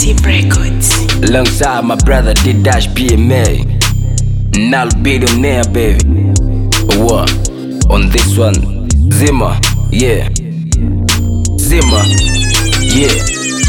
Tip Records. Alongside my brother D-Dash PMA Nal billionaire baby What? On this one Zima Yeah Zima Yeah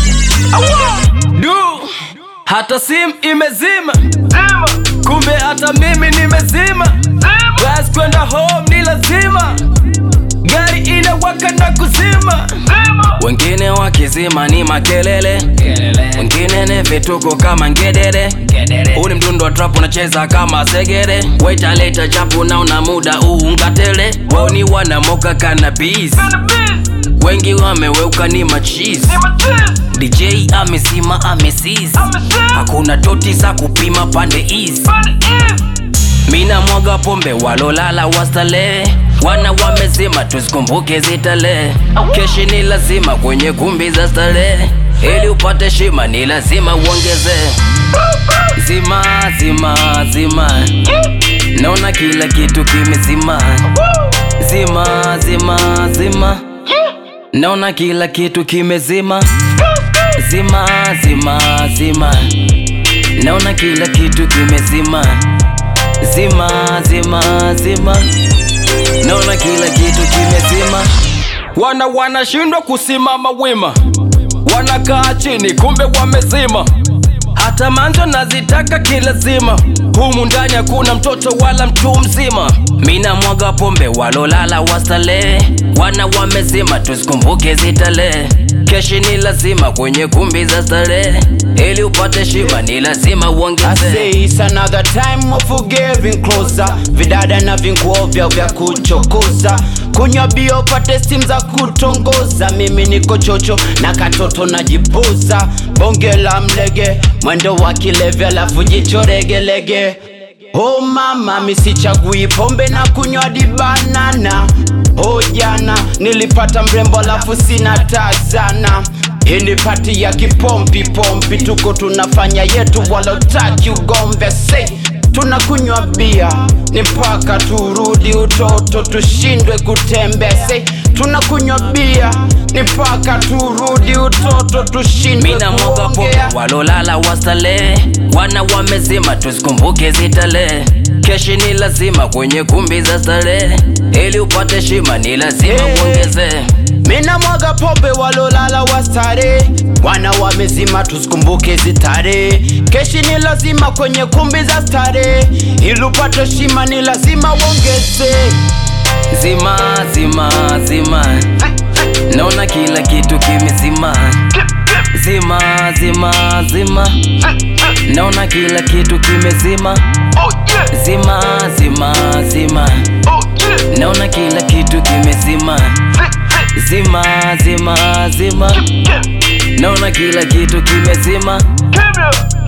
Du Hata sim imezima Kumbe hata mimi nimezima Basi kwenda home ni lazima Gari inawaka na kuzima Wengine wakizima ni makelele Wengine ni vituko kama ngedere Huu ni mdundo wa trap unacheza kama segere Waita leta chapu na una muda uungatele Wao ni wanamoka cannabis Wengi wameweuka ni machis DJ amesima amesis Hakuna toti za kupima pande east Mina mwaga pombe walolala wastale Wana wamezima tusikumbuke zitale Keshi ni lazima kwenye kumbi za stare Ili upate shima ni lazima uongeze Zima zima zima Naona kila kitu kimezima Zima zima zima Naona kila kitu kimezima Zima zima zima Naona kila kitu kimezima Zima zima zima Naona kila kitu kimezima Wana wanashindwa kusimama wima Wanakaa chini kumbe wamezima hata manjo nazitaka kilazima humu ndani hakuna mtoto wala mtu mzima mina mwaga pombe walolala wastale wana wamezima tusikumbuke zitale keshi ni lazima kwenye kumbi za starehe ili upate shima ni lazima I uongeze say it's another time of getting closer vidada na vinguo vya vya kuchokoza kunywa bia upate simu za kutongoza mimi niko chocho na katoto najibuza bonge la mlege mwendo wa kilevya alafu jicho legelege Oh mama misichagui pombe na kunywa dibanana Oh jana nilipata mrembo alafu sina taa sana hii ni pati ya kipompi pompi, tuko tunafanya yetu, walotaki ugombe sei tunakunywa bia ni mpaka turudi utoto, tushindwe kutembea sei tunakunywa bia ni mpaka turudi utoto, tushindwe mina mwaga pombe kuongea walolala wastale wana wamezima tusikumbuke zitale keshi ni lazima kwenye kumbi za starehe ili upate shima ni lazima Hey. uongeze Mina mwaga pombe walolala wastare wana wamezima tusikumbuke zitare keshi ni lazima kwenye kumbi za stare ili upate shima ni lazima uongeze zima zima zima naona kila kitu kimezima zima zima zima naona kila kitu kimezima zima zima zima naona kila kitu kimezima zima zima zima naona kila kitu kimezima Give me